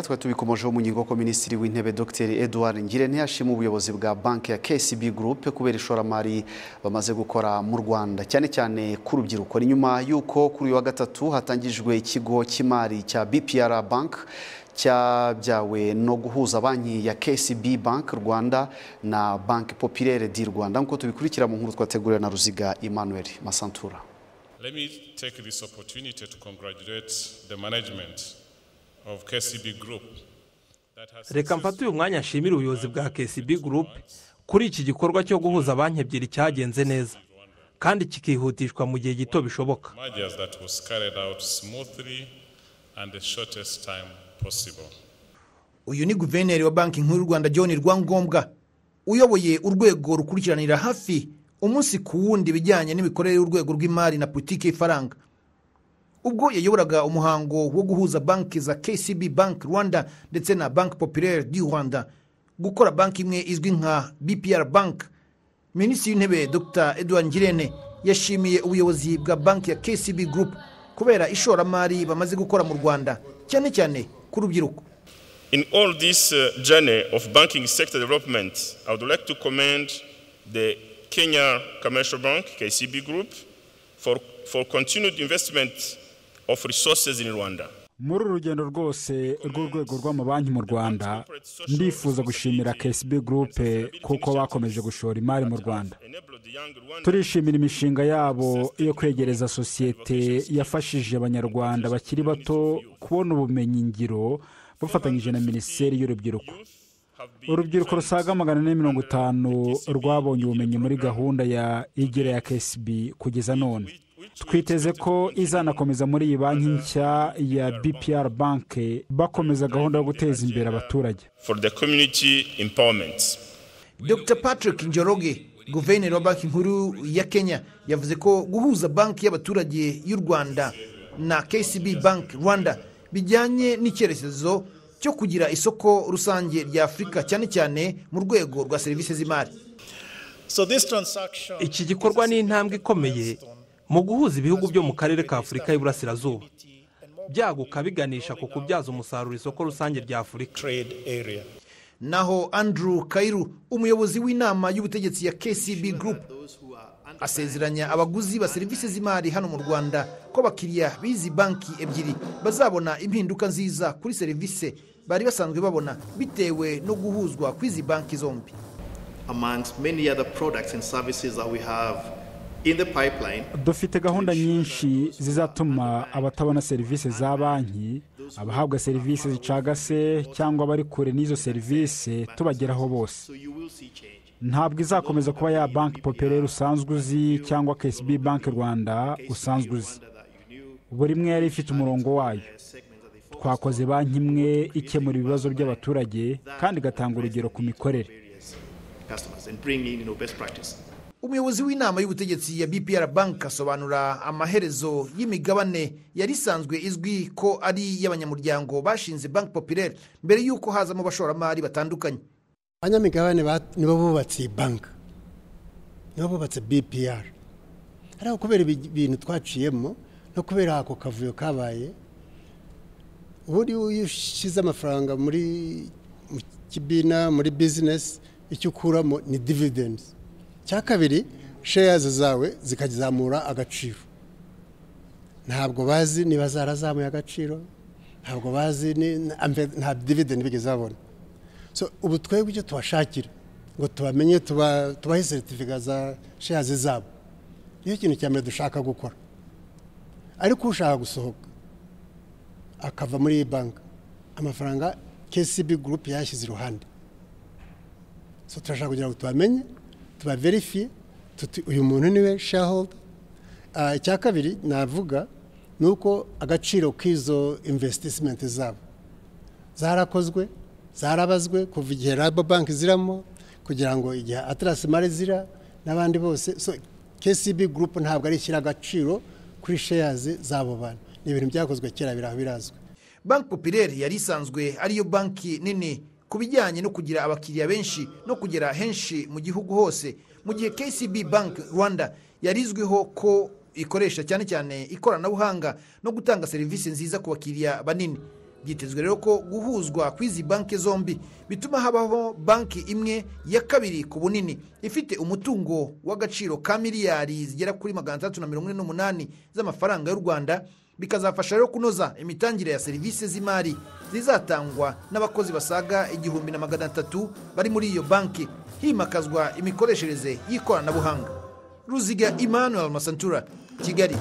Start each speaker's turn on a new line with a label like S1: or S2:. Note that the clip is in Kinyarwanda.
S1: twe tubikomojeho mu ngingo ko minisitiri w'intebe dr edouard ngirente ashima ubuyobozi bwa banki ya kcb group kubera ishoramari bamaze gukora mu rwanda cyane cyane ku rubyiruko ni nyuma y'uko kuri uyu wa gatatu hatangijwe ikigo cy'imari cya bpr bank cyabyawe no guhuza banki ya kcb bank rwanda na banki populaire di rwanda nk'uko tubikurikira mu nkuru twateguriwe na ruziga emmanuel masantura
S2: Let me take this opportunity to congratulate the management of KCB Group. that has
S3: reka mfate uyu mwanya nshimire ubuyobozi bwa KCB Group kuri iki gikorwa cyo guhuza banki ebyiri cyagenze neza kandi kikihutishwa mu gihe gito bishoboka
S2: mergers that was carried out smoothly and the shortest time possible.
S4: uyu ni guverineri wa banki nkuru y'u rwanda john rwangombwa uyoboye urwego rukurikiranira hafi umunsi ku wundi ibijyanye n'imikorere y'urwego rw'imari na politiki y'ifaranga ubwo yayoboraga umuhango wo guhuza banki za kcb bank rwanda ndetse na banki populaire du rwanda gukora banki imwe izwi nka bpr bank minisitiri w'intebe dr edouard ngirente yashimiye ubuyobozi bwa banki ya kcb group kubera ishoramari bamaze gukora mu rwanda cyane cyane ku rubyiruko
S5: In all this uh, journey of banking sector development, I would like to commend the Kenya Commercial Bank, KCB Group, for, for continued investment of resources in Rwanda.
S6: muri uru rugendo rwose rw'urwego rw'amabanki mu rwanda ndifuza gushimira KCB Group kuko bakomeje gushora imari mu rwanda turishimira imishinga yabo yo kwegereza sosiyete yafashije abanyarwanda bakiri bato kubona ubumenyi ngiro bafatanyije na minisiteri y'urubyiruko urubyiruko rusaga magana ane mirongo itanu rwabonye ubumenyi muri gahunda ya igira ya KCB kugeza none twiteze ko izanakomeza muri iyi banki nshya ya bpr banki bakomeza gahunda yo guteza imbere abaturage
S5: for the community empowerment.
S4: dr patrick njoroge guverineri wa banki nkuru ya kenya yavuze ko guhuza banki y'abaturage y'u rwanda na kcb bank rwanda bijyanye n'icyerekezo cyo kugira isoko rusange rya afurika cyane cyane mu rwego rwa serivisi z'imari
S7: So this transaction
S3: iki gikorwa ni intambwe ikomeye mu guhuza ibihugu byo mu karere ka afurika y'iburasirazuba byaguka biganisha ku kubyaza umusaruro isoko rusange rya afurika
S7: trade area.
S4: naho andrew kairu umuyobozi w'inama y'ubutegetsi ya kcb group asezeranya abaguzi ba serivisi z'imari hano mu rwanda ko abakiriya b'izi banki ebyiri bazabona impinduka nziza kuri serivisi bari basanzwe babona bitewe no guhuzwa kw'izi banki zombi
S8: amongst many other products and services that we have in the pipeline.
S6: dufite gahunda nyinshi zizatuma abatabona serivisi za banki abahabwa serivisi zicagase cyangwa abari kure n'izo serivisi tubageraho bose
S8: So you will see change.
S6: ntabwo izakomeza kuba ya banki poperaire usanzwe uzi cyangwa KCB banki rwanda usanzwe uzi
S8: That you knew
S6: buri imwe yari ifite umurongo wayo
S8: segments of the economy
S6: twakoze banki imwe ikemura ibibazo by'abaturage kandi igatanga urugero ku mikorere
S8: areas, customers and bring in you know, best practice.
S4: umuyobozi w'inama y'ubutegetsi ya bpr bank asobanura amaherezo y'imigabane yari isanzwe izwi ko ari iy'abanyamuryango bashinze banki populaire mbere y'uko hazamo abashoramari batandukanye
S9: abanyamigabane bat- nibo bubatse iyi banki nibo bubatse bpr ariko kubera ibi- ibintu twaciyemo no kubera ako kavuyo kabaye ubundi iyo ushyize amafaranga muri mu kibina muri bizinesi icyo ukuramo ni dividendi cya kabiri sheyazi zawe zikazamura agaciro ntabwo bazi niba zarazamuye agaciro ntabwo bazi ni- na- nta dividendi bigeze babona So, ubu twebwe icyo tubashakira ngo tubamenye tuba- tubahe seritifika za sheyazi zabo niyo kintu cya mbere dushaka gukora ariko ushaka gusohoka akava muri iyi banki amafaranga kcb gurupe yayashyize iruhande so turashaka kugira ngo tubamenye tubaverifiye tuti uyu muntu niwe shareholder Ah, icya kabiri navuga ni uko agaciro k'izo investissement zabo zarakozwe zarabazwe kuva igihe banki ziramo kugira ngo igihe atarasi mare zira n'abandi bose so kcb gurupe ntabwo ari ishyira agaciro kuri sheyazi z'abo bantu ni ibintu byakozwe kera biraho birazwi
S4: banki populaire yari isanzwe ariyo banki nini ku bijyanye no kugira abakiriya benshi no kugera henshi mu gihugu hose mu gihe kcb bank rwanda yari izwiho ko ikoresha cyane cyane ikoranabuhanga no gutanga serivisi nziza ku bakiriya banini byitezwe rero ko guhuzwa kw'izi banki zombi bituma habaho banki imwe ya kabiri ku bunini ifite umutungo w'agaciro ka miliyari zigera kuri magana atandatu na mirongo ine n'umunani z'amafaranga y'u rwanda bikazafasha rero kunoza imitangire ya serivisi z'imari zizatangwa n'abakozi basaga igihumbi na magana atatu bari muri iyo banki himakazwa imikoreshereze y'ikoranabuhanga ruziga emmanuel masantura kigali